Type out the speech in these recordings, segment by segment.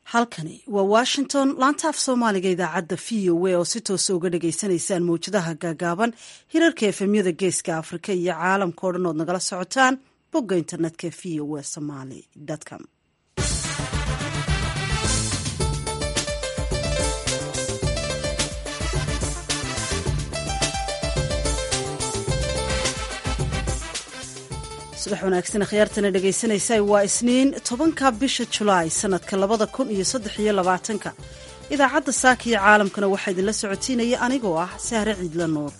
halkani waa washington laanta af soomaaliga idaacadda v o a oo si toosa uga dhagaysanaysaan mawjadaha gaagaaban hirarka efemyada geeska afrika iyo caalamka o dhan ood nagala socotaan bogga internetka v o a somaly com subax wanaagsan akhyaartana dhegaysanaysa waa isniin tobanka bisha julaay sanadka labada kun iyo saddex iyo labaatanka idaacadda saaka iyo caalamkana waxaa idinla socotiinaya anigoo ah sahre ciidla nuur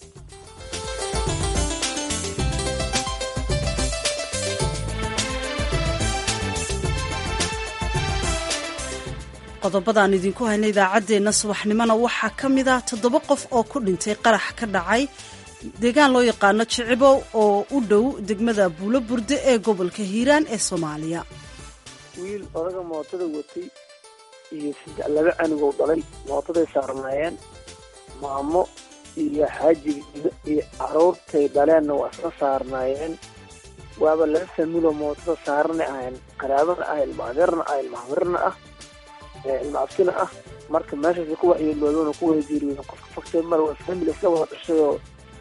qodobadaan idinku hayna idaacaddeenna subaxnimona waxaa ka mid ah toddoba qof oo ku dhintay qarax ka dhacay deegaan loo yaqaano jicibow oo u dhow degmada buulo burde ee gobolka hiiraan ee soomaaliya wiil odaga mootada watay iyo saddex laba canigoo dhalay mootaday saarnaayeen maamo iyo xaajigiida iyo caruurtay dhaleenna waa isla saarnaayeen waaba laba familoo mootada saarana ahayn qaraabana ah ilma adeerna ah ilma hamirna ah ilma abtina ah marka meeshaas ku waxyeeloodoona ku wada geeriyooda qofka faktay mar waa famil iska wada dhashayoo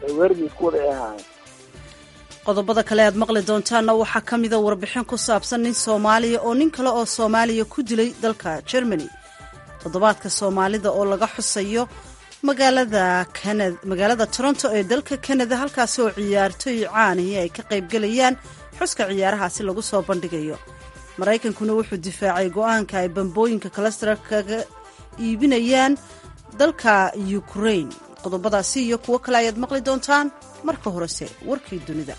qodobada kale aad maqli doontaanna waxaa ka mida warbixin ku saabsan nin soomaaliya oo nin kale oo soomaaliya ku dilay dalka germany toddobaadka soomaalida oo laga xusayo magaalada kanad magaalada toronto ee dalka kanada halkaasi oo ciyaartoy caanihi ay ka qaybgelayaan xuska ciyaarahaasi lagu soo bandhigayo maraykankuna wuxuu difaacay go-aanka ay bambooyinka kalastara kaga iibinayaan dalka ukrain qodobadaasi iyo kuwo kale ayaad maqli doontaan marka horese warkii dunida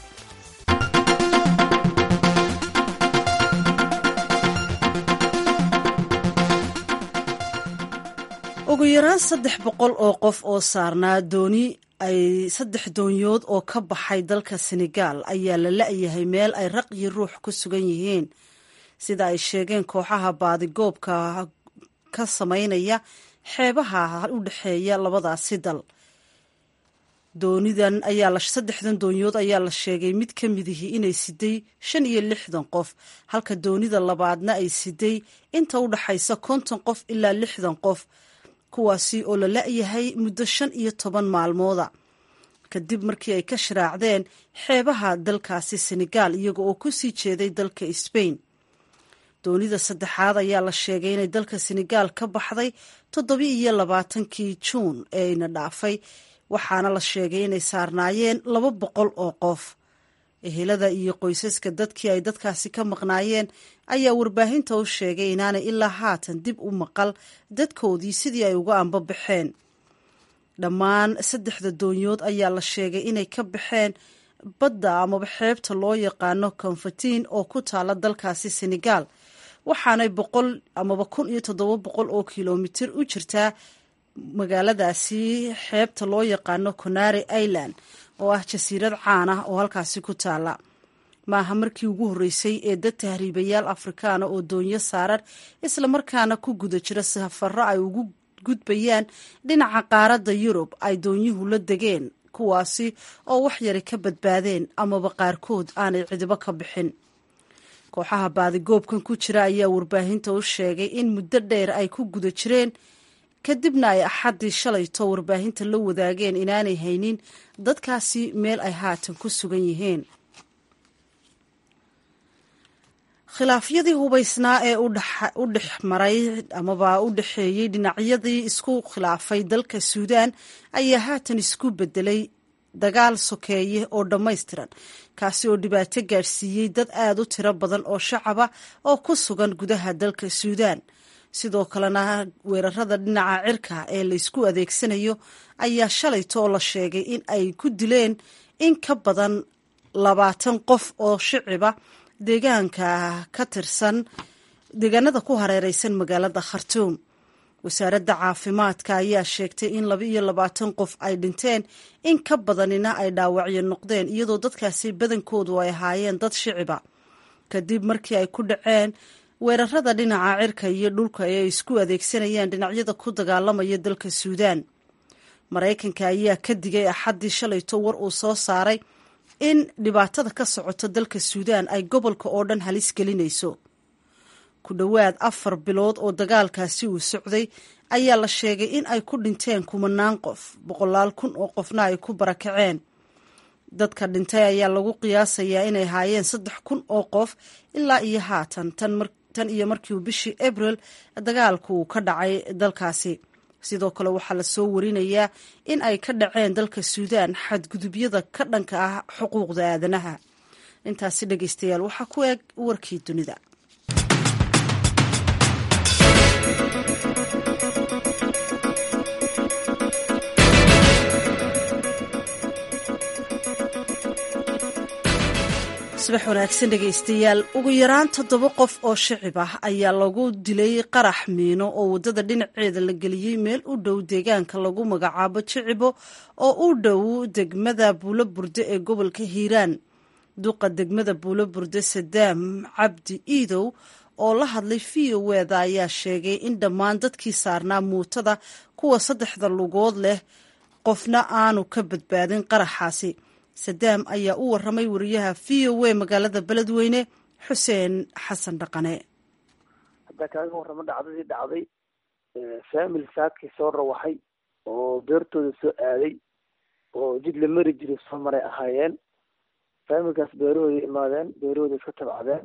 ugu yaraan saddex boqol oo qof oo saarnaa dooni ay saddex doonyood oo ka baxay dalka senegaal ayaa la la-yahay meel ay raq iyo ruux ku sugan yihiin sida ay sheegeen kooxaha baadigoobka ka samaynaya xeebaha u dhexeeya labadaasi dal doonidan ayaa saddexdan doonyood ayaa la sheegay mid ka midihi inay siday shan iyo lixdan qof halka doonida labaadna ay siday inta u dhaxaysa konton qof ilaa lixdan qof kuwaasi oo la la-yahay muddo shan iyo toban maalmooda kadib markii ay ka sharaacdeen xeebaha dalkaasi senegaal iyaga oo ku sii jeeday dalka sbain doonida saddexaad ayaa la sheegay inay dalka senegaal ka baxday toddobi iyo labaatankii juun ee ina dhaafay waxaana la sheegay inay saarnaayeen laba boqol oo qof ehelada iyo qoysaska dadkii ay dadkaasi ka maqnaayeen ayaa warbaahinta u sheegay inaanay ilaa haatan dib u maqal dadkoodii sidii ay uga anbabaxeen dhammaan saddexda doonyood ayaa la sheegay inay ka baxeen badda amaba xeebta loo yaqaano konfatiin oo ku taala dalkaasi senegaal waxaanay boqol amaba kun iyo toddoba boqol oo kilomitir u jirtaa magaaladaasi xeebta loo yaqaano conare island oo ah jasiirad caan ah oo halkaasi ku taala maaha markii ugu horreysay ee dad tahriibayaal afrikaana oo doonyo saaran islamarkaana ku guda jira safaro ay ugu gudbayaan dhinaca qaaradda yurub ay doonyuhu la degeen kuwaasi oo wax yari ka badbaadeen amaba qaarkood aanay cidibo ka bixin kooxaha baadigoobkan ku jira ayaa warbaahinta u sheegay in muddo dheer ay ku guda jireen kadibna ay axaddii shalayto warbaahinta la wadaageen inaanay haynin dadkaasi meel ay haatan ku sugan yihiin khilaafyadii hubaysnaa ee u dhex maray amaba u dhexeeyey dhinacyadii isku khilaafay dalka suudaan ayaa haatan isku bedelay dagaal sokeeye oo dhammaystiran kaasi oo dhibaato gaadhsiiyey dad aada u tiro badan oo shacaba oo ku sugan gudaha dalka suudaan sidoo kalena weerarada dhinaca cirka ee laysku adeegsanayo ayaa shalayto oo la sheegay in ay ku dileen in ka badan labaatan qof oo shiciba deegaanka ka tirsan deegaanada ku hareereysan magaalada khartuum wasaaradda caafimaadka ayaa sheegtay in laba iyo labaatan qof ay dhinteen in ka badanina ay dhaawacyo noqdeen iyadoo dadkaasi badankoodu ay ahaayeen dad shiciba kadib markii ay ku dhaceen weerarada dhinaca cirka iyo dhulka ee ay isku adeegsanayaan dhinacyada ku dagaalamaya dalka suudaan maraykanka ayaa ka digay axaddii shalayto war uu soo saaray in dhibaatada ka socota dalka suudaan ay gobolka oo dhan halis gelinayso ku dhowaad afar bilood oo dagaalkaasi uu socday ayaa la sheegay in ay ku dhinteen kumanaan qof boqolaal kun oo qofna ay ku barakaceen dadka dhintay ayaa lagu qiyaasayaa inay haayeen saddex kun oo qof ilaa iyo haatan tan iyo markii uu bishii abril dagaalku uu ka dhacay dalkaasi sidoo kale waxaa lasoo warinayaa in ay ka dhaceen dalka suudaan xadgudubyada ka dhanka ah xuquuqda aadanaha intaasi dhegeystayaal waxaa ku eeg warkii dunida subax wanaagsan dhegeystayaal ugu yaraan toddoba qof oo shicib ah ayaa lagu dilay qarax miino oo waddada dhinaceeda la geliyey meel u dhow deegaanka lagu magacaabo jicibo oo u dhow degmada buulo burde ee gobolka hiiraan duqa degmada buulo burde sadaam cabdi iidow oo la hadlay v o weda ayaa sheegay in dhammaan dadkii saarnaa muutada kuwa saddexda lugood leh qofna aanu ka badbaadin qaraxaasi sadaam ayaa u waramay wariyaha v o a magaalada beledweyne xuseen xasan dhaqane haddaa kaaga warramo dhacdadii dhacday faamil saakii soo rawaxay oo beertooda soo aaday oo jid la mari jiray soo maray ahaayeen faamilkaas beerahooda imaadeen beerahooda iska tabcadeen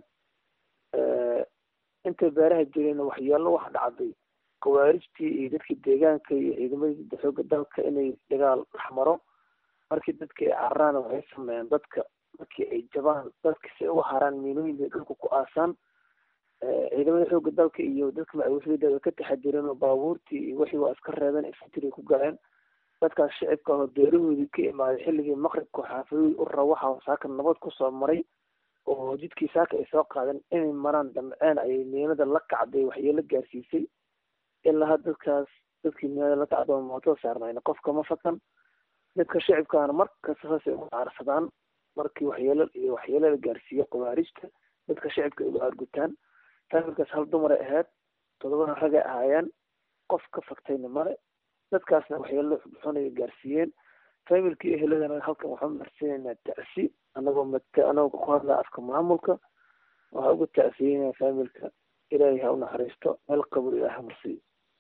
intay beeraha jireen waxyeelo waxa dhacday khawaarijtii iyo dadkii deegaanka iyo ciidamadii xooga dalka inay dagaal dhex maro markii dadka ay cararaana waxay sameeyeen dadka markii ay jabaan dadka si ay uga haraan miinooyin bay dhulka ku aasaan ciidamada xooga dalka iyo dadka macawisada way ka taxadireen oo baabuurtii iyo wixii waa iska reebeen infantry ku galeen dadkaas shicibka ahoo beerahoodii ka imaaday xilligii maqribka xaafadooda u rawaxa saaka nabad kusoo maray oo jidkii saaka ay soo qaadeen inay maraan damceen ayay miinada la kacday waxyeelo gaarsiisay ilaa dadkaas dadkii miinada la kacda mootada saarnayna qofka ma fakan dadka shicibkaana markasta saasay ugu caarsadaan markii waxyeelo iyo waxyeelo la gaarsiiyo khawaarijta dadka shicibka ay uga argutaan faamilkaas hal dumaray ahayd todobana ragay ahaayeen qof ka faktayna male dadkaasna waxyeelo xunay gaarsiiyeen faamilkii eheladana halkan waxaan marsiinaynaa tacsi anagoo mat anagoo ku hadlaa afka maamulka waxaa uga tacsiyeynaa faamilka ilaahay ha u naxariisto meel qabur ilaah marsiiyo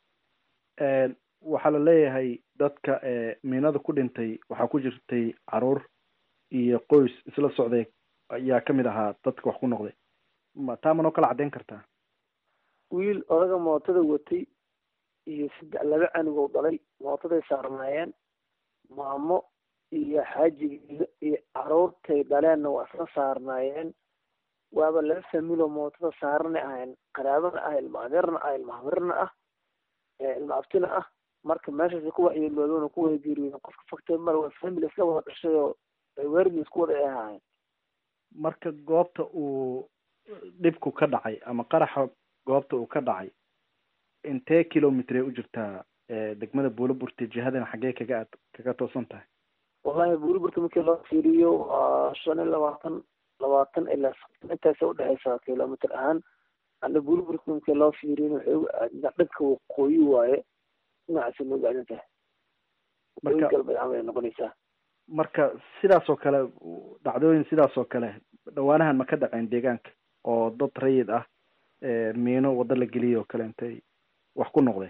waxaa la leeyahay dadka miinada ku dhintay waxaa ku jirtay caruur iyo qoys isla socday ayaa kamid ahaa dadka wax ku noqday ma taa manoo kala caddeyn kartaa wiil odaga mootada watay iyo saddex laba canugoo dhalay mootaday saarnaayeen maamo iyo xaajigeeda iyo caruurtay dhaleenna waa isla saarnaayeen waaba laba familoo mootada saarana ahayn qaraabana ah ilma adeerna ah ilma hamirna ah ilma abtina ah marka meeshaas ku waxyeeloodona ku wada geeriyooden qofka faktay male waa family isla wada dhashay oo weerdi isku wada ay ahaayeen marka goobta uu dhibku ka dhacay ama qaraxa goobta uu ka dhacay intee kilomitr ay u jirtaa degmada buulaburte jihadana xaggee kaga ad kaga toosan tahay wallahi buulaburte markii loo fiiriyo waa shan iyo labaatan labaatan ilaa soddon intaasa udhexeysaa kilomitr ahaan ana buulaburte markii loo fiiriyo waxay uga aadintaa dhanka waqooyi waaye dhinacaasa nooga aadin tahay waqooyi galbeed camal ay noqonaysaa marka sidaas oo kale dhacdooyin sidaas oo kale dhawaanahan ma ka dhaceen deegaanka oo dad rayid ah miino waddo la geliyay oo kale intay wax ku noqdeen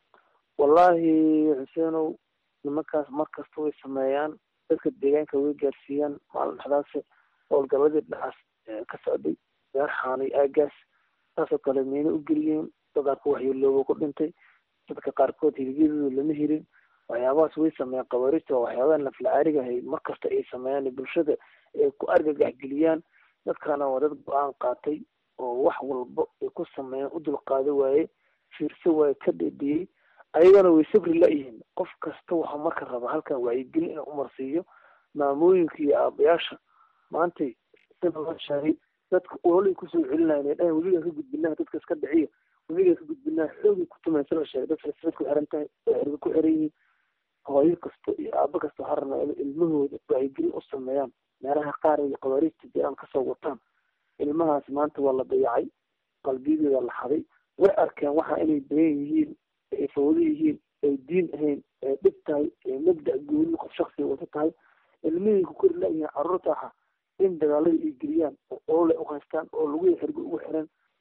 wallahi xuseenow nimankaas markasta way sameeyaan dadka deegaanka way gaarsiiyaan maalin dhexdaas howlgaladii dhinacaas ka socday beer xaanay aagaas saasoo kale miino u geliyeen dadaa ku waxyeelooba ku dhintay dadka qaarkood hiligyadooda lama helin waxyaabahaas way sameeyaan qabaarista waa waxyaabaha naflacaariga ahay markasta ay sameeyaan bulshada ay ku argagax geliyaan dadkana waa dad go-aan qaatay oo wax walba ay ku sameeyaan u dulqaado waaye fiirso waaye ka dhedhiyey ayagana way sabri la-yihiin qof kasta waxaa marka raba halkan wacyigelin inuu umarsiiyo maamooyinka iyo aabayaasha maantay sida loo sheegay dadka ololay kusoo celinayan ay dhahan weligaa ka gudbinaa dadka iska dhiciya weligaa ka gudbinaa xoogay ku tumaysa la sheegay dad silsilad ku xiran tahay xirga ku xiran yihiin hooyo kasta iyo aabo kasta waxaa rabnaa in ilmahooda wacyigelin u sameeyaan meelaha qaar ay qabaariista jiraan kasoo wataan ilmahaas maanta waa la dayacay qalbiyadooda la xaday way arkeen waxa inay bayan yihiin ay fawdo yihiin ay diin ahayn ay dhib tahay ay mabda gooni qof shaksiga wata tahay ilmihii ku kori la-yihiin caruurta aha in dagaalada ay geliyaan oo olole u haystaan oo lagu xirgo ugu xiran saare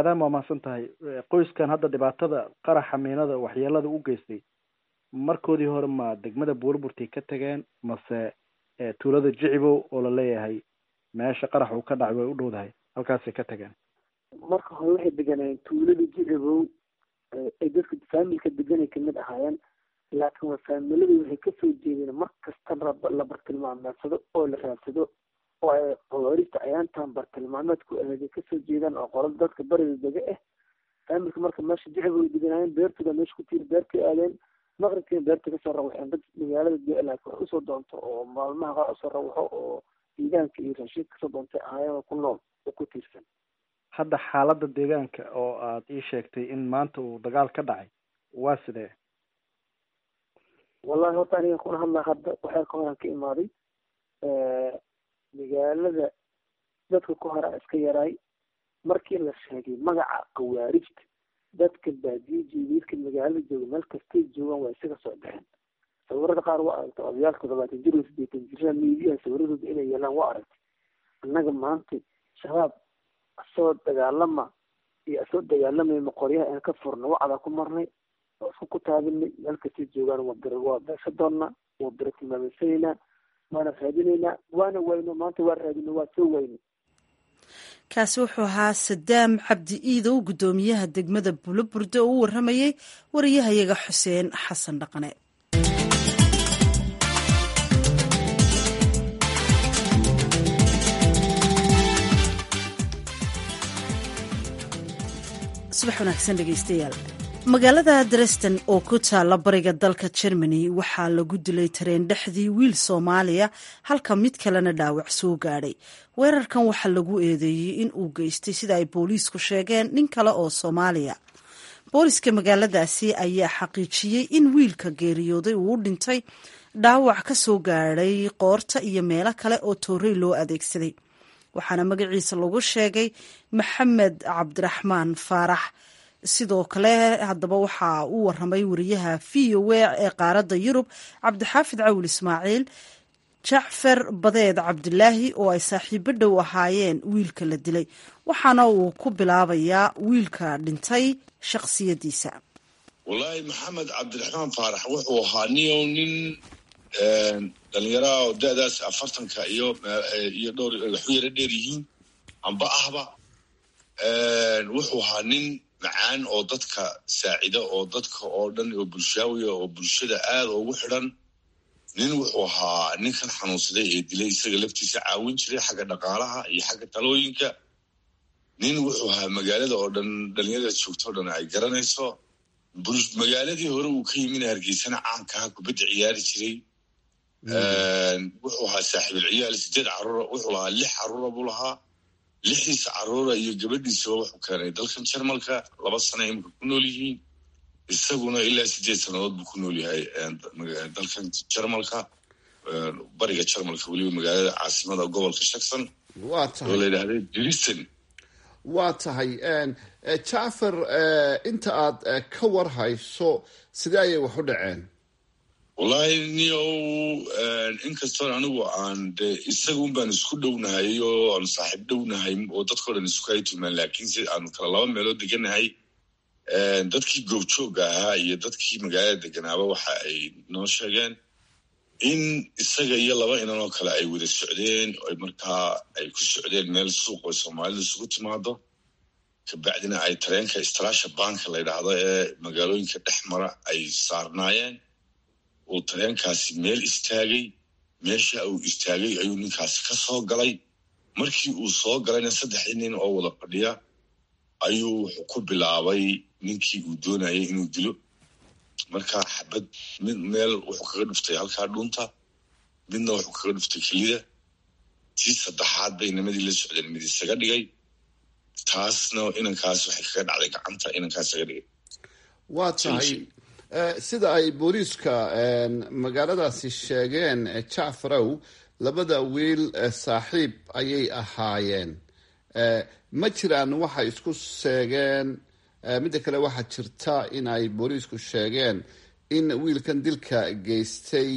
aadaan waa mahadsan tahay qoyskan hadda dhibaatada qaraxa miinada waxyeelada u geystay markoodii hore ma degmada buurburtay ka tageen mase tuulada jicibow oo la leeyahay meesha qarax uu ka dhacay way u dhowdahay halkaasay ka tageen marka hore waxay deganayeen tuulada jicibow ay dadka faamilka deganay kamid ahaayeen laakiin waa faamiladu waxay kasoo jeedeen mar kasta la bartilmaameedsado oo la raadsado oo ay qawaarista ayaantan bartilmaameedku aheeday kasoo jeedaan oo qolada dadka bariga dega ah faamilka marka meesha jicibow ay deganaayeen beertooda meesha ku tiiri beertay aadeen maqribkiina beerta kasoo rawaxeen dad magaalada laakiin wax usoo doonto oo maalmaha qaar usoo rawaxo oo deegaanka iyo raashiid kasoo doontay ahaayeen oo ku nool oo ku tiirsan hadda xaaladda deegaanka oo aad ii sheegtay in maanta uu dagaal ka dhacay waa sidee wallahi horta aniga kuna hadlaa hadda waxaa ka horaan ka imaaday magaalada dadka ku hora iska yaraay markii la sheegay magaca khawaarijta dadka baadiye jeediidka magaalada jooga meel kastay joogaan waa isaga soo baxeen sawirada qaar waa aragtay odayaal toddobaatan jir oo sideetan jirra miidiyaha sawiradooda inay yeelaan waa aragtay annaga maanta shabaab asoo dagaalama iyo asoo dagaalamayma qoryaha aan ka furna wacdaa ku marnay oo isku ku taabinay meel kastay joogaan waa waa beesha doonnaa waa bira tilmaamaysanaynaa waana raadinaynaa waana wayno maanta waa raadino waa soo wayno kaasi wuxuu ahaa sadaam cabdi iidow guddoomiyaha degmada buloburde oo u waramayey wariyahayaga xuseen xasan dhaqane subax wanaagsan dhegeystayaal magaalada dresden oo ku taalla bariga dalka germany waxaa lagu dilay tareen dhexdii wiil soomaaliya halka mid kalena dhaawac soo gaadhay weerarkan waxaa lagu eedeeyey in uu geystay sida ay booliisku sheegeen nin kale oo soomaaliya booliska magaaladaasi ayaa xaqiijiyey in wiilka geeriyooday uu u dhintay dhaawac ka soo gaadhay qoorta iyo meelo kale oo toorey loo adeegsaday waxaana magaciisa lagu sheegay maxamed cabdiraxmaan faarax sidoo kale haddaba waxaa u waramay wariyaha v o a ee qaaradda yurub cabdixaafid cawil ismaaciil jacfar badeed cabdilaahi oo ay saaxiibo dhow ahaayeen wiilka la dilay waxaana uu ku bilaabayaa wiilka dhintay shakhsiyadiisa wallaahi maxamed cabdiraxmaan faarax wuxuu ahaa niyow nin dhalinyaraha oo da-daas afartanka iyo iyo dhowr waxu yaro dheer yihiin amba ahba wuxuu ahaa nin macaan oo dadka saacida oo dadka oo dhan oo bulshaawiya oo bulshada aada ugu xidhan nin wuxuu ahaa ninkan xanuunsaday ee dilay isaga laftiisa caawin jiray xagga dhaqaalaha iyo xagga talooyinka nin wuxuu ahaa magaalada oo dhan dhalinyarada joogto o dhan ay garanayso magaaladii hore uu ka yimina hargeysana caankaha kubadda ciyaari jiray wuxuu ahaa saaxiibul ciyaal sideed caruura wuxuu lahaa lix caruura buu lahaa lixiisa caruura iyo gabadhiisaba wuxuu keenay dalkan jarmalka laba sana imika ku nool yihiin isaguna ilaa sideed sannadood buu ku nool yahay dalkan jarmalka bariga jarmalka weliba magaalada caasimada gobolka shakson oo la yidhahda drisen waa tahay jacfar inta aad ka war hayso sidee ayay wax u dhaceen wallaahi niyow inkastoon anigu aan de isagun baan isku dhownahay oo aanu saaxiib dhownahay oo dadkao dhan isku haytumaan laakiinse aanu kala laba meelood deganahay dadkii goobjooga ahaa iyo dadkii magaalada deganaaba waxa ay noo sheegeen in isaga iyo laba inan oo kale ay wada socdeen oy markaa ay ku socdeen meel suuq oo soomaalida isugu timaado kabacdina ay tareenka istraasha banka la ydhaahdo ee magaalooyinka dhex mara ay saarnaayeen uu tareenkaasi meel istaagay meesha uu istaagay ayuu ninkaasi ka soo galay markii uu soo galayna saddexdii nin oo wada fadhiya ayuu wuxuu ku bilaabay ninkii uu doonayay inuu dilo markaa xabad mid meel wuxuu kaga dhuftay halkaa dhunta midna wuxuu kaga dhuftay kelida tii saddexaad bay nimadii la socdeen mid isaga dhigay taasna inankaas waxay kaga dhacday gacanta inankaas isaga dhigay waa tahay sida ay booliiska magaaladaasi sheegeen jacfarow labada wiil saaxiib ayay ahaayeen ma jiraan waxay isku sheegeen midda kale waxaa jirta in ay booliisku sheegeen in wiilkan dilka geystay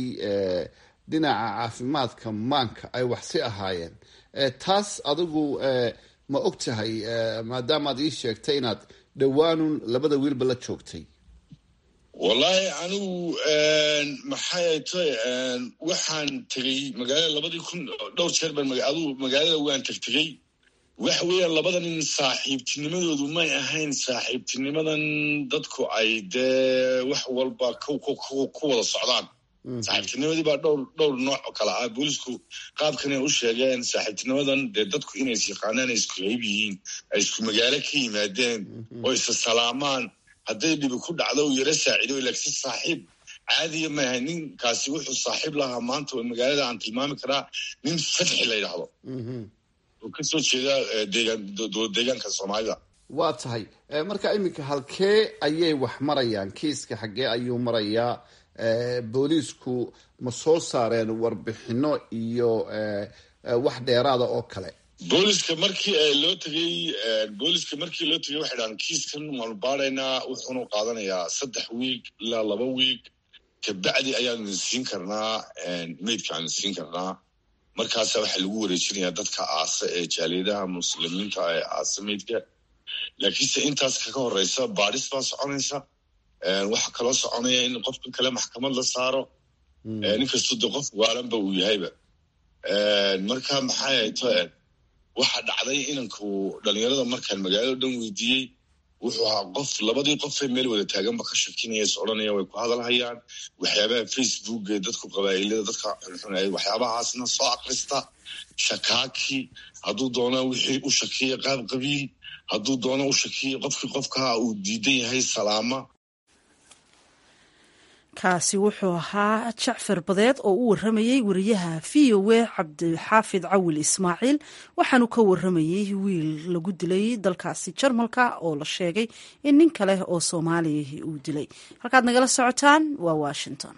dhinaca caafimaadka maanka ay waxsi ahaayeen taas adigu ma og tahay maadaamaad ii sheegtay inaad dhowaanun labada wiilba la joogtay wallaahi anigu maxay tay waxaan tegey magaalada labadii kun dhowr jeer baan aduu magaalada waan tegtegey waxa weeyaan labada nin saaxiibtinimadoodu may ahayn saaxiibtinimadan dadku ay dee wax walba ku wada socdaan saaxiibtinimadii baa dhowr dhowr nooc oo kale ah boolisku qaabkanay u sheegeen saaxiibtinimadan dee dadku inay is yaqaanaan ay isku qayb yihiin ay isku magaalo ka yimaadeen oo isa salaamaan hadday dhibi ku dhacdo u yaro saaciido laakiin saaxiib caadiya ma ahayn ninkaasi wuxuu saaxiib lahaa maanta oo magaalada aan tilmaami karaa nin fatxi la yidhaahdo oo kasoo jeeda deegaan dowlad deegaanka soomaalida waa tahay marka iminka halkee ayay wax marayaan kiiska xaggee ayuu marayaa booliisku ma soo saareen warbixino iyo wax dheeraada oo kale booliska markii loo tegey booliska markii loo tegey waxay dhahaan kiiskan waanu baaraynaa wuxuunu qaadanayaa saddex wiig ilaa laba wiig kabacdi ayaanu siin karnaa meydka aanu siin karnaa markaasa waxaa lagu wareejinayaa dadka aasa ee jaaliyadaha muslimiinta ee aasa meydka laakiinse intaas kaga horeysa baadhis baa soconaysa waxaa kaloo soconaya in qofka kale maxkamad la saaro ninkastoo de qof waalanba uu yahayba marka maxay to waxaa dhacday inanku dhalinyarada markaan magaalada dhan weydiiyey wuxuu ahaa qof labadii qofee meel wada taaganba ka shakinaya is odhanaya way ku hadalhayaan waxyaabaha facebook ee dadku qabaa'ilada dadka xunxunay waxyaabahaasna soo akrista shakaaki hadduu doono wixii u shakiya qaab qabiil hadduu doono u shakiya qofkii qofkaa uu diidan yahay salaama kaasi wuxuu ahaa jacfar badeed oo u waramayey wariyaha v o a cabdixaafid cawil ismaaciil waxaanu ka waramayey wiil lagu dilay dalkaasi jarmalka oo la sheegay in nin kale oo soomaaliya uu dilay halkaad nagala socotaan waa washington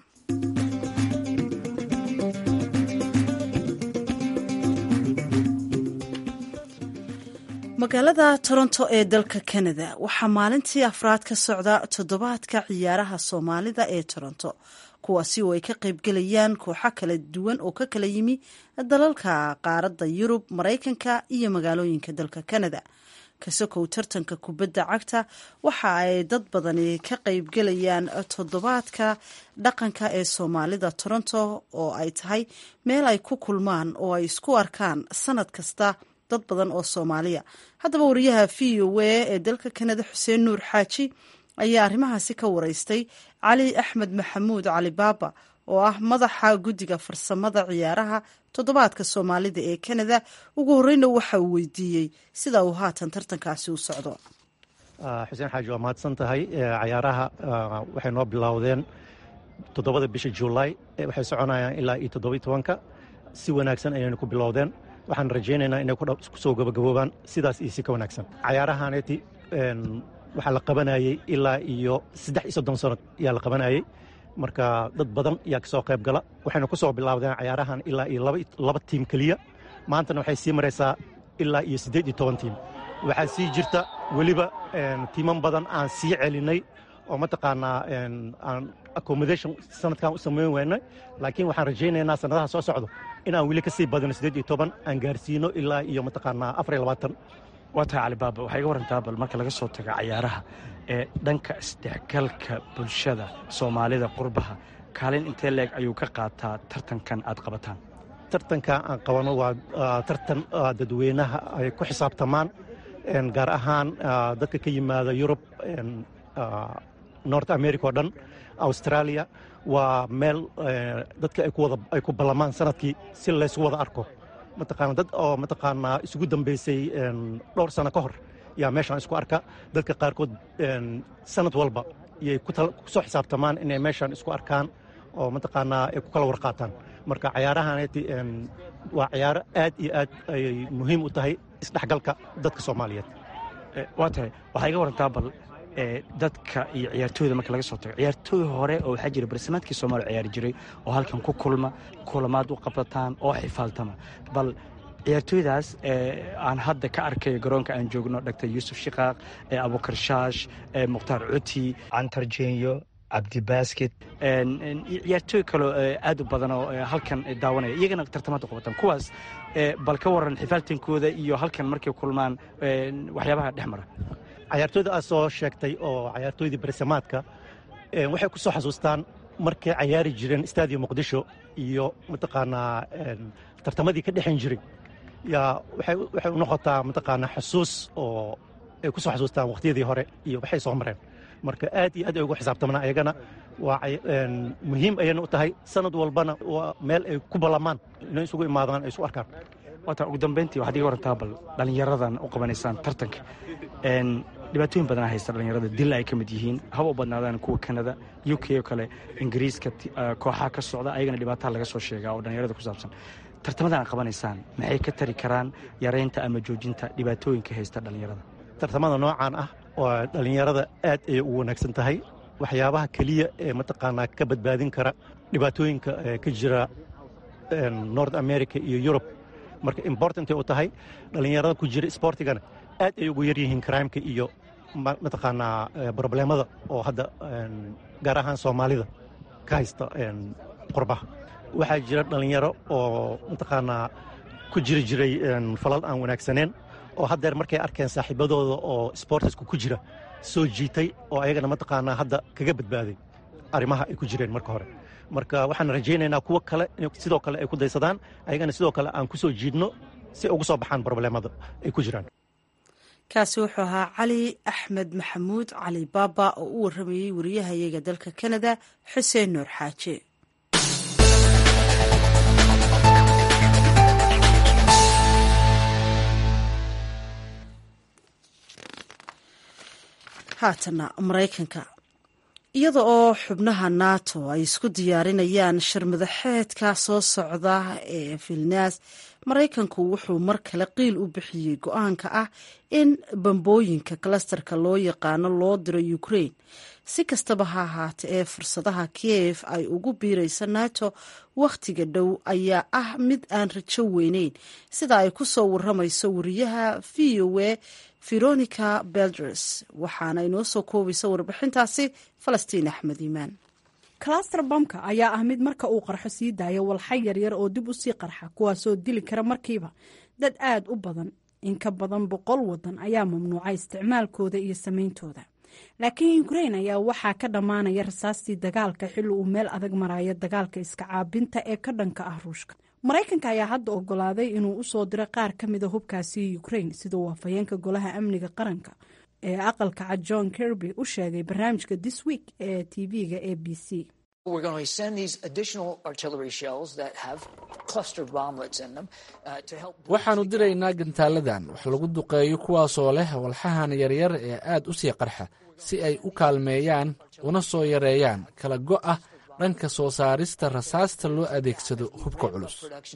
magaalada toronto ee dalka canada waxaa maalintii afraad ka socda toddobaadka ciyaaraha soomaalida ee toronto kuwaasi oo ay ka qaybgelayaan kooxo kala duwan oo ka kala yimi dalalka qaaradda yurub maraykanka iyo magaalooyinka dalka canada kasokow tartanka kubadda cagta waxa ay dad badani ka qaybgelayaan toddobaadka dhaqanka ee soomaalida toronto oo ay tahay meel ay ku kulmaan oo ay isku arkaan sanad kasta dad badan oo soomaaliya haddaba wariyaha v o a ee dalka kanada xuseen nuur xaaji ayaa arrimahaasi ka wareystay cali axmed maxamuud cali baaba oo ah madaxa guddiga farsamada ciyaaraha toddobaadka soomaalida ee kanada ugu horeyna waxa uu weydiiyey sida uu haatan tartankaasi u socdo xuseen xaaji waa mahadsan tahay cayaaraha waxay noo bilowdeen toddobada bisha juulaay waxay soconayaan ilaa iyo toddobiy tobanka si wanaagsan ayaynu ku bilowdeen waxaan rajaynaynaa inay kusoo gabagaboobaan sidaas iyo si ka wanaagsan cayaarahaaneti waxaa la qabanayey ilaa iyo saddex iyo soddon sano ayaa la qabanayey marka dad badan ayaa kasoo qayb gala waxayna ku soo bilaabdeen cayaarahan ilaa iyo laba tiim keliya maantana waxay sii maraysaa ilaa iyo siddeed iyo toban tiim waxaa sii jirta weliba tiiman badan aan sii celinay oo mataqaanaa aan accommodation sanadkan u samayn weynay laakiin waxaan rajaynaynaa sanadaha soo socdo inaan weli ka sii badino siddeed iyo toban aan gaarsiino ilaa iyo mataqaanaa afar iyo labaatan waa tahay calibaaba waxay iga warantaa bal marka laga soo tago cayaaraha ee dhanka isdhexgalka bulshada soomaalida qurbaha kaalin intee leeg ayuu ka qaataa tartankan aad qabataan tartanka aan qabano waa tartan dadweynaha ay ku xisaabtamaan gaar ahaan dadka ka yimaada yurub north america oo dhan australia waa meel dadka ay ku ballamaan sanadkii si laysu wada arko mataqaana dad oo mataqaanaa isugu dambaysay dhowr sano ka hor yaa meeshaan isku arka dadka qaarkood sanad walba yay ku soo xisaabtamaan inay meeshaan isku arkaan oo mataqaanaa ay ku kala warqaataan marka cayaarahaneti waa cayaaro aad iyo aad ayay muhiim u tahay isdhexgalka dadka soomaaliyeed waa tahay waxaa iga warantaa bal dadka iyo ciyaartooyda marka laga soo tago ciyaartooy hore oo waxaa jira barsimaadkii soomaaliya ciyaari jiray oo halkan ku kulma kulamaad u qabsataan oo xifaaltama bal ciyaartooydaas aan hadda ka arkay garoonka aan joogno dr yuusuf shikaaq abukar shaash mukhtaar cuti cantar jenyo cabdibasket ciyaartooy kaleo aad u badan oo halkan daawanaya iyagana tartamaad u qabataan kuwaas bal ka waran xifaaltankooda iyo halkan markay kulmaan waxyaabaha dhex mara cayaartooyda aad soo sheegtay oo cayaartooydii barsamaadka waxay ku soo xasuustaan markay cayaari jireen stadium muqdisho iyo mataqaanaa tartamadii ka dhexan jiray yaa waxay u noqotaa mataqaanaa xusuus oo ay ku soo xasuustaan wakhtiyadii hore iyo waxay soo mareen marka aad iyo aad ay ugu xisaabtamaan ayagana waa muhiim ayayna u tahay sanad walbana waa meel ay ku ballamaan inay isugu imaadaan ay isu arkaan waata ugu dambayntii waxaad iga warantaa bal dhallinyaradan u qabanaysaan tartanka dhibaatooyin badan haysta dhallinyarada dil ay ka mid yihiin haba u badnaadaan kuwa kanada u k oo kale ingiriiska kooxaha ka socda ayagana dhibaataha laga soo sheegaa oo dhallinyarada ku saabsan tartamadan aad qabanaysaan maxay ka tari karaan yaraynta ama joojinta dhibaatooyinka haysta dhallinyarada tartamada noocaan ah oo dhallinyarada aad ayay u wanaagsan tahay waxyaabaha keliya ee mataqaanaa ka badbaadin kara dhibaatooyinka ka jira north america iyo yurub marka importantay u tahay dhallinyarada ku jira sportigana aad ay ugu yaryihiin crimeka iyo mataqaanaa broblemada oo hadda gaar ahaan soomaalida ka haysta qurbaha waxaa jira dhallinyaro oo mataqaanaa ku jiri jiray falal aan wanaagsaneen oo haddeer markay arkeen saaxiibadooda oo sportisku ku jira soo jiitay oo ayagana mataqaanaa hadda kaga badbaaday arrimaha ay ku jireen marka hore marka waxaan rajaynaynaa kuwo kale sidoo kale ay ku daysadaan ayagana sidoo kale aan ku soo jiidno si ay ugu soo baxaan broblemada ay ku jiraan kaasi wuxuu ahaa cali axmed maxamuud cali baaba oo u warramayey wariyahayaga dalka kanada xuseen nuur xaaje haatana maraykanka iyada oo xubnaha nato ay isku diyaarinayaan shirmadaxeedka soo socda ee vilnas maraykanku wuxuu mar kale qiil u bixiyey go-aanka ah in bambooyinka klasterka loo yaqaano loo diro ukraine si kastaba ha ahaate ee fursadaha kiev ay ugu biirayso nato wakhtiga dhow ayaa ah mid aan rajo weyneyn sida ay ku soo waramayso wariyaha v o a veronica belders waxaana inoo soo koobaysa warbixintaasi falastiin axmed iimaan cluster bamka ayaa ah mid marka uu qarxo sii daaya walxa yaryar oo dib u sii qarxa kuwaasoo dili kara markiiba dad aad u badan in ka badan boqol wadan ayaa mamnuucay isticmaalkooda iyo sameyntooda laakiin ukrain ayaa waxaa ka dhammaanaya rasaastii dagaalka xilli uu meel adag marayo dagaalka iska caabinta ee ka dhanka ah ruushka maraykanka ayaa hadda ogolaaday inuu usoo diro qaar ka mida hubkaasi ukrain siduu waafayeenka golaha amniga qaranka ee aqalka cad john kirby u sheegay barnaamijka this week ee tv-ga a b c waxaannu diraynaa gantaaladan wax lagu duqeeyo kuwaasoo leh walxahan yaryar ee aad u sii qarxa si ay u kaalmeeyaan una soo yareeyaan kala go'a dhanka soo saarista rasaasta loo adeegsado hubka culus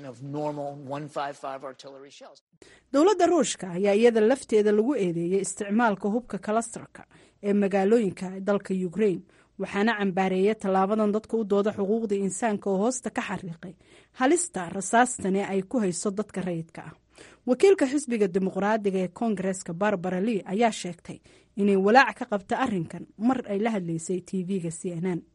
dowladda ruushka ayaa iyada lafteeda lagu eedeeyey isticmaalka hubka kalastarka ee magaalooyinka dalka ukrain waxaana cambaareeya tallaabadan dadka u dooda xuquuqda insaanka oo hoosta ka xariiqay halista rasaastani ay ku hayso dadka rayidka ah wakiilka xisbiga dimuqraadiga ee koongareska barbara lee ayaa sheegtay inay walaac ka qabta arrinkan mar ay la hadlaysay tv-ga c n n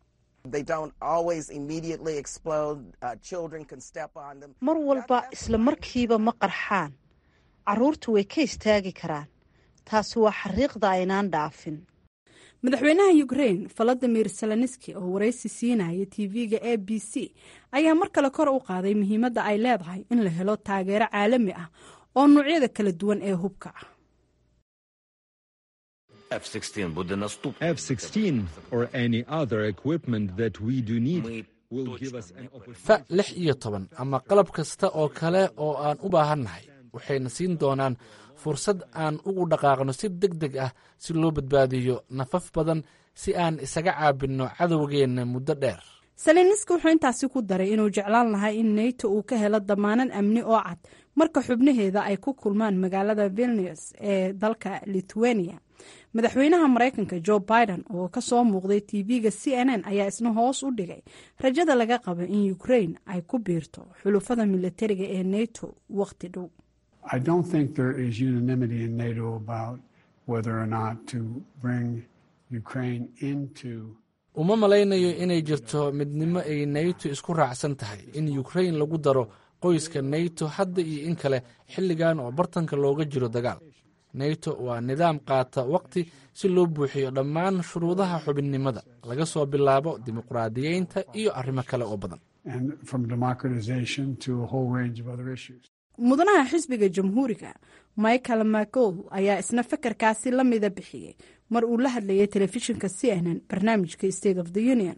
mar walba isla markiiba ma qarxaan caruurtu way ka istaagi karaan taasi waa xariiqda aynaan dhaafin madaxweynaha ukrain valadimir zelenski oo waraysi siinaya tv-ga a b c ayaa mar kale kor u qaaday muhiimadda ay leedahay in la helo taageero caalami ah oo noocyada kala duwan ee hubka ah fa lix iyo toban ama qalab kasta oo kale oo aan u baahannahay waxayna siin doonaan fursad aan ugu dhaqaaqno si deg deg ah si loo badbaadiyo nafaf badan si aan isaga caabinno cadowgeenna muddo dheer seleniski wuxuu intaasi ku daray inuu jeclaan lahaa in nato uu ka helo damaanan amni oo cad marka xubnaheeda ay ku kulmaan magaalada vilnius ee dalka lithuania madaxweynaha maraykanka jo biden oo ka soo muuqday tv-ga c n n ayaa isna hoos u dhigay rajada laga qabo in ukrain ay ku biirto xulufada milatariga ee nato wakhti dhow uma malaynayo inay jirto midnimo ay nato isku raacsan tahay in ukrain lagu daro qoyska nato hadda iyo in kale xilligan oo bartanka looga jiro dagaal nato waa nidaam qaata waqti si loo buuxiyo dhammaan shuruudaha xubinnimada laga soo bilaabo dimuqraadiyeynta iyo arrimo kale oo badan mudanaha xisbiga jamhuuriga michael mcgowl ayaa isna fakarkaasi la mida bixiyey mar uu la hadlayay telefishinka c n n barnaamijka state of the union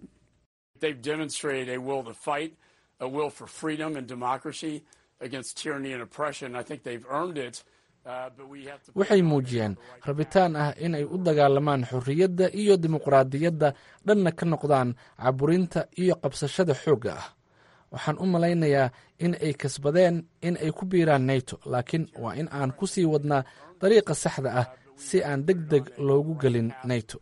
waxay muujiyeen rabitaan ah inay u dagaalamaan xorriyadda iyo dimuqraadiyadda dhanna ka noqdaan caburinta iyo qabsashada xoogga ah waxaan u malaynayaa in ay kasbadeen in ay ku biiraan nato laakiin waa in aan ku sii wadnaa dariiqa saxda ah si aan deg deg loogu gelin nato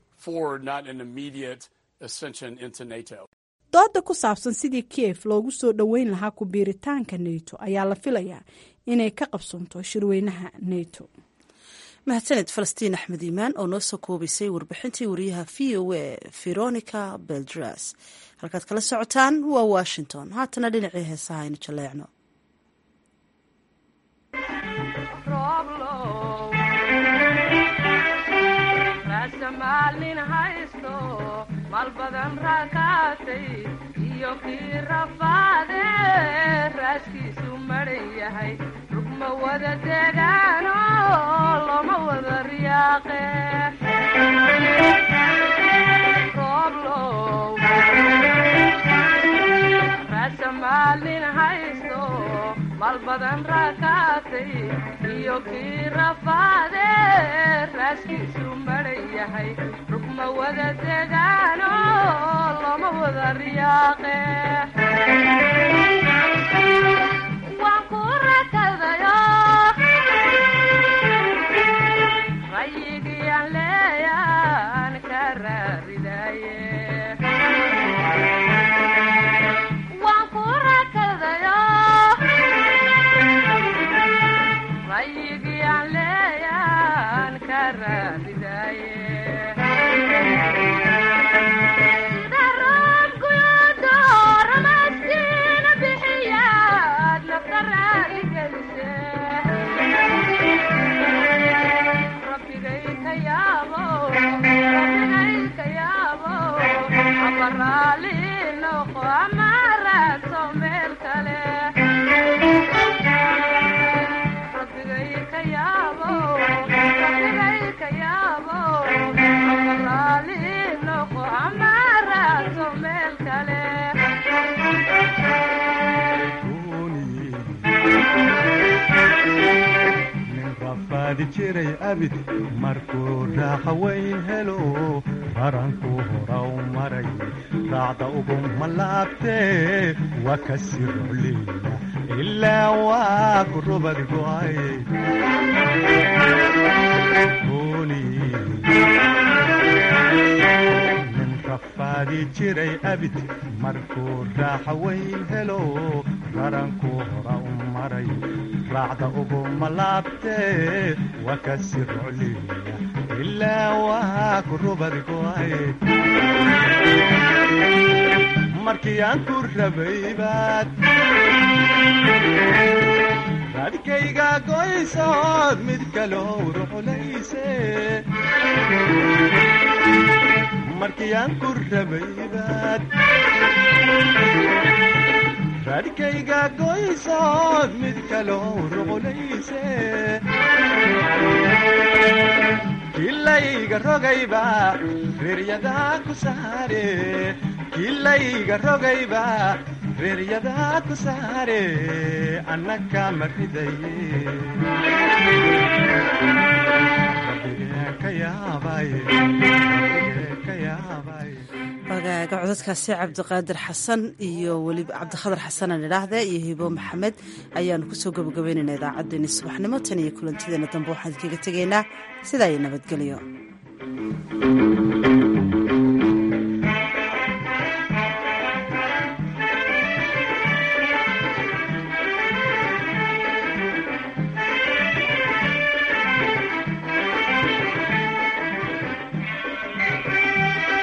dooda ku saabsan sidii kiev loogu soo dhoweyn lahaa ku biiritaanka nato ayaa la filayaa inay ka qabsoonto shirweynaha nato mahadsaned falastiin axmed iimaan oo noo soo koobaysay warbixintii wariyaha v o a veronica beldras halkaad kala socotaan waa washington haatana dhinacii heesaha aynu jaleecno maalin haysto maal badan raakaatay iyo kii rafaade raaskiisu maran yahay rugma wada degaano looma wada riyaaqe rooblow raasa maalin haysto maal badan raakaatay iyo kii rafaade raaskiisu maran yahay rugma wada degaano looma wada riyaaqe waan ku rakadayo rayigiyaan leeyaan ka raaridaye waan ku rakadayo rayigiyaan leeyaan ka raaridaye sida roobkuyudo ramaskiina bixiyaad nafta raali gelise rabbigay ka yaabo rabbigay ka yaabo ama raali noqo ama raadso meel kale rabbigay ka yaabo rabbigay ka yaabo ama raali noqo ama raadso meel kale nin rafaadi jiray abid markuu raaxa weyn helo baranku horaw maray raacda uguma laabtee waa ka sii rocliya ilaa waa ku rubad go'ay nin rafaadi jiray abid markuu raaxa weyn helo baranku hora u maray raacda uguma laabtee waa ka sii rocliya ilaa waa ku rubad go'ay markii aan ku rabay baad raadkayga goysood mid kaloo ruxlayse markii aan ku rabay baad raadkayga goysood mid kaloo ruxlayse kilayga rogayba reeryadaa ku saare kilayga rogayba reeryadaa ku saare annaka ma ridaye rabbigee ka yaabay rabbigee ka yaabay wagaaga codadkaasi cabdiqaadir xasan iyo weliba cabdikhadar xasan aan idhaahde iyo hibo maxamed ayaanu kusoo gabagabaynaynaa idaacaddeenii subaxnimo tan iyo kulantideena dambe waxaan idinkaga tegaynaa sidaa iyo nabadgelyo